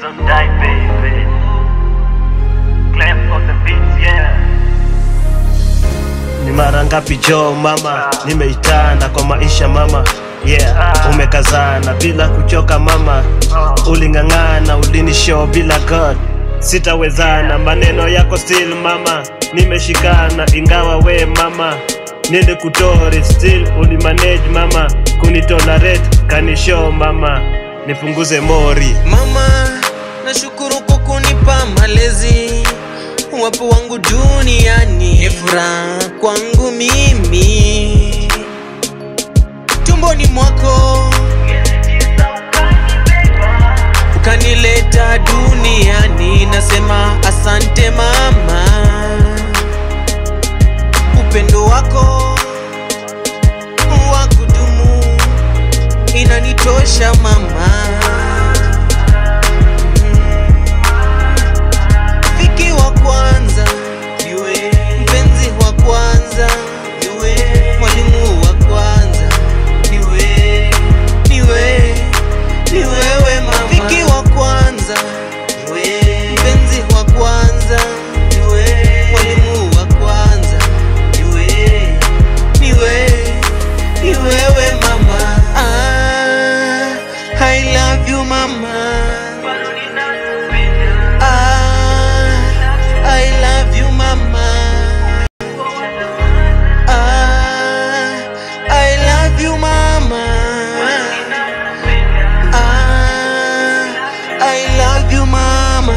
Don't die, baby. Clef of the beats, yeah. Ni mara ngapi jo mama, nimeitana kwa maisha mama Yeah, umekazana bila kuchoka mama, uling'ang'ana ulinishow bila God, sitawezana maneno yako still mama, nimeshikana ingawa we mama, nilikutori still ulimanage mama, kunitolerate kanishow mama, nipunguze mori Mama, nashukuru kwa kunipa malezi, wapo wangu duniani, ni furaha kwangu mimi, tumboni mwako ukanileta duniani, nasema asante mama, upendo wako wa kudumu inanitosha mama. Rafiki wa kwanza niwe, mpenzi wa kwanza niwe, mwalimu wa kwanza niwe, niwe, ni wewe mama. Rafiki wa kwanza niwe, mpenzi wa kwanza niwe, mwalimu wa kwanza niwe, niwe, ni wewe mama. Ah, I love you mama. Ah, I love you, mama. Ah, I love you, mama. Ah, I love you, mama.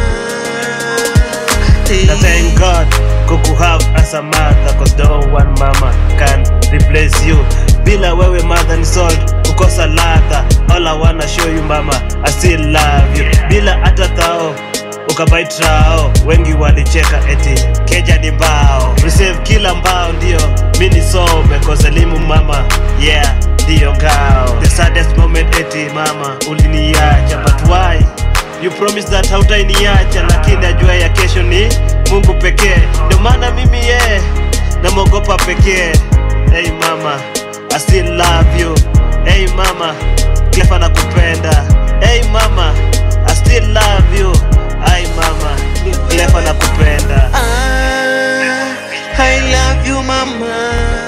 Na thank God kuku have as a mother cause no one mama can replace you bila wewe mother ni salt kukosa ladha all I wanna show you mama I still love you bila hata thao ukabaitrao wengi walicheka eti keja ni mbao receive kila mbao ndio mi nisome cause elimu mama yeah ndiyo ngao the saddest moment eti mama uliniacha but why You promise that hautainiacha, lakini ajua ya kesho ni Mungu pekee. Ndio maana mimi ye namwogopa pekee. Hey mama, I still love you. Hey mama, Clefa nakupenda. Hey mama, I still love you. Hey mama, Clefa nakupenda. Ah, I love you, mama.